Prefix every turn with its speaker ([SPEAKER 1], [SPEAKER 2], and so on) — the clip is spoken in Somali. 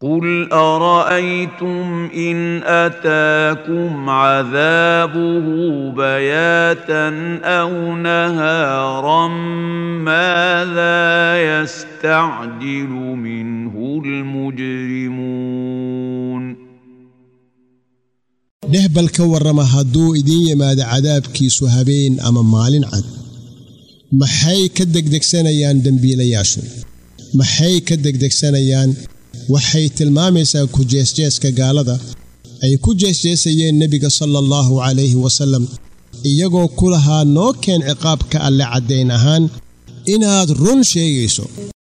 [SPEAKER 1] قل ارايتم ان اتاكم عذابه بياتا او نهارا ماذا يستعجل منه المجرمون
[SPEAKER 2] dheh bal ka warrama hadduu idiin yimaado cadaabkiisu habeen ama maalin cad maxay ka degdegsanayaan dembiilayaashu maxay ka degdegsanayaan waxay tilmaamaysaa ku jeesjeeska gaalada ay ku jeesjeesayeen nebiga sala allahu calayhi wasallam iyagoo ku lahaa noo keen ciqaabka alle caddayn ahaan inaad run sheegayso